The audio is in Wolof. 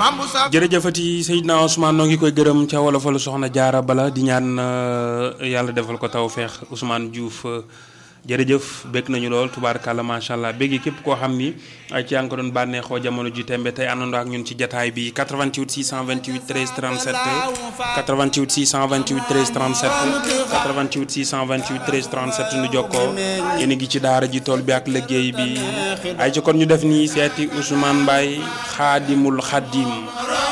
jërëjëfati Seydina Ousmane noo ngi koy gërëm ca wolofalu soxna jaara bala di ñaan yàlla defal ko taw feex Ousmane Diouf jërëjëf bég nañu lool tubaarkàlla macha allah béggi képp koo xam ni ci yaa ngi ko doon bànneexoo jamono ji tembe tey àndandoo ak ñun ci jataay bi 88 628 13 37 88 628 13 37 88 628 13 37 nu jokkoo yéen a ngi ci daara ji tool bi ak liggéey bi ay ci kon ñu def nii seeti Ousmane Mbaye xaadimul xaadim